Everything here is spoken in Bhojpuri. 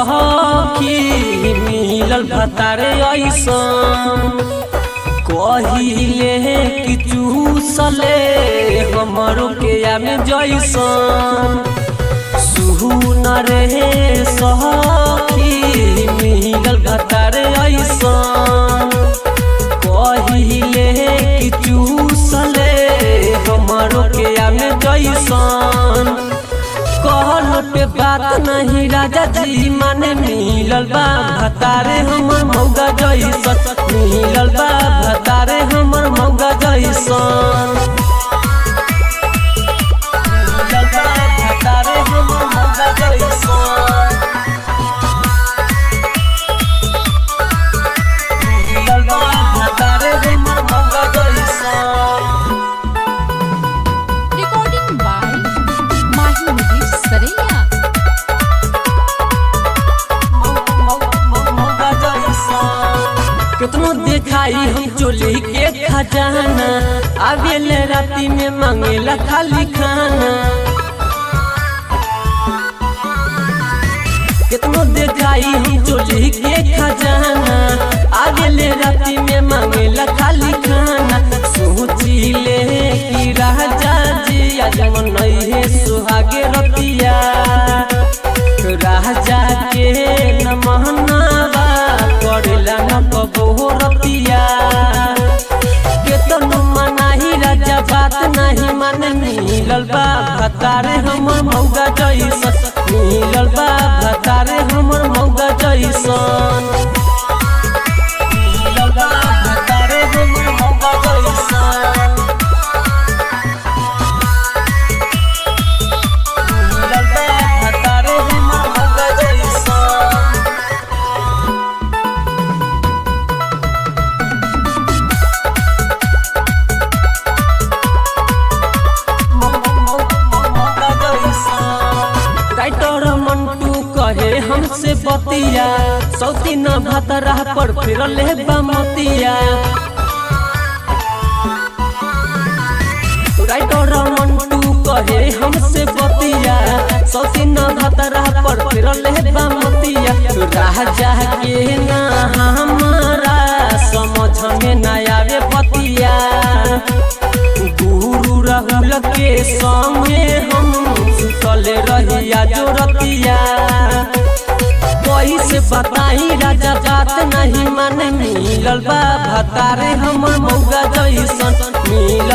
सखी मिलल भतारे ऐसन कहिले कि चूसले हमरो के आमे जैसन सुन रे सखी मिलल भतारे ऐसन कहिले कि चूसले हमरो के आमे जैसन कहल पे बात नहीं राजा जी माने मिलल बा भतारे हमर मौगा जैसन मिलल बा भतारे हमर मौगा जैसन मिलल बा भतारे हमर मौगा जैसन मिलल बा भतारे हमर मौगा जैसन Recording by Mahi Mudir Saraiya. कितनो देखाई हम चोली के खजाना आवेले राती में मांगेला खाली खाना कितनो देखाई हम चोली के खजाना आवेले राती में मांगेला खाली खाना सोची ले कि राजा जी आज मनई सुहागे रतिया राजा के न महनावा करेला न कबो रतिया केतनो मनाही राजा बात नहीं माने मिलल बा भतारे हमर मौगा जैसन मिलल बा भतारे हमर मौगा जैसन मिलल बा भतारे हमर मौगा जैसन मिलल बा भतारे हमर मौगा जैसन राइटर मंटू कहे हमसे बतिया सौती न भतरा पर फिर ले बमतिया राइटर मंटू कहे हमसे बतिया सौती न भतरा पर फिर ले बमतिया राजा के ना हमारा समझ में ना आवे बतिया गुरु राहुल के संगे हम सुतल रहिया जो रतिया कैसे बताई राजा बात नहीं माने मिलल बा भतारे हमर मौगा जैसन मिलल